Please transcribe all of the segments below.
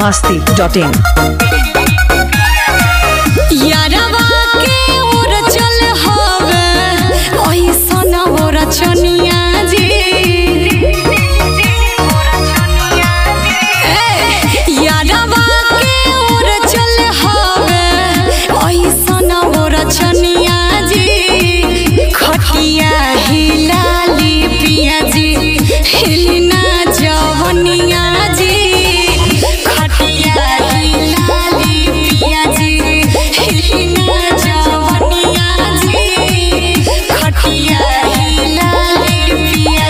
masti.in. यारवा के ओर चल हवे ओइसन ओर चनिया जी ए, यारवा के ओर चल हवे ओइसन ओर चनिया जी खटिया हिलाली पिया जी हिलना जवनिया जी खटिया हिलाली पिया जी हिलना जवनिया जी खटिया हिलाली पिया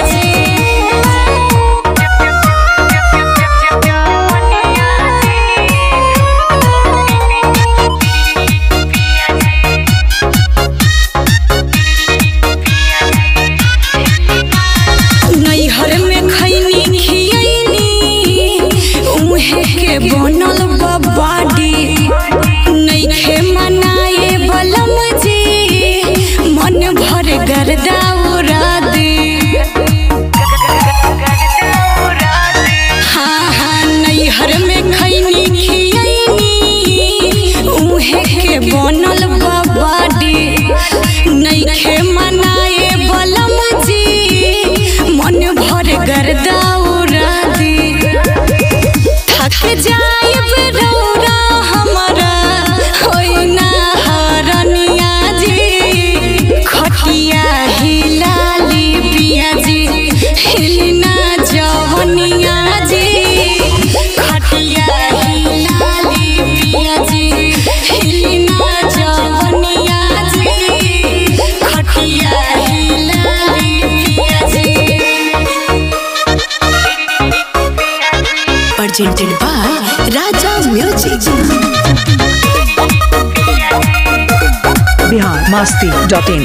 नैहर में खैनी खियैनी उहे के बनल बा बाडी नैखे मनाए बलम जी मन भर गर्दा उड़ा दे हाँ हाँ नैहर में खैनी खियैनी उहे के बनल बा बाडी नैखे मनाए बलम जी मन भर गर्दा उड़ा दे थक जाइब रौरा हमरा होई ना हरनिया जी खटिया हिलाली पिया जी हिलना जवनिया जी खटिया हिलाली पिया जी हिलना जवनिया जी खटिया हिलाली पिया जी presented by Raja Music. Bihar masti.in.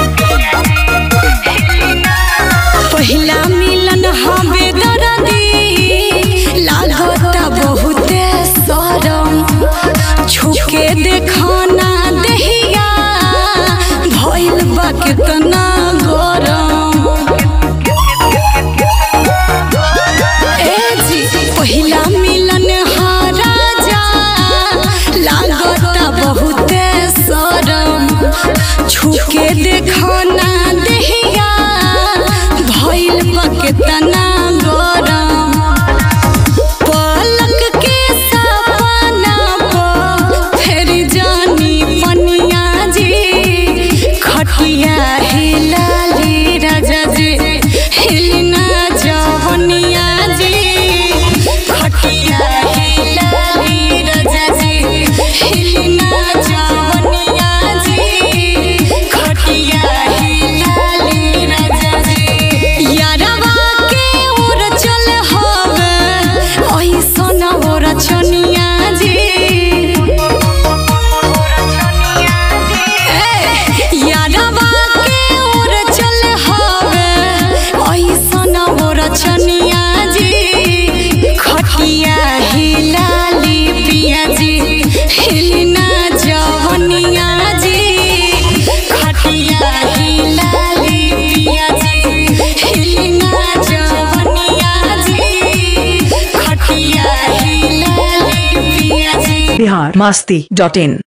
पहिला मिलन हवे दरदी लागता बहुते सरम छुके देखना दहिया भइल बा कितना गरम ए जी पहिला मिलन हा राजा लागता बहुते सरम छुके देखना दहिया भइल बा कितना गरम पलक के सपना पर फेर जानी पनिया जी खटिया हिलाली राजा जी हिलना जवनिया जी खटिया हिलाली राजा जी हिलना जवनिया जी खटिया हिलाली राजा जी यारवा के ओर चल हवे ओइसन ओर चनिया जी ए, यारवा के ओर चल हवे ओइसन ओर चनिया जी खटिया हिलाली पिया जी हिलना जवनिया जी खटिया हिलाली पिया जी हिलना जवनिया जी खटिया हिलाली पिया जी Bihar masti.in.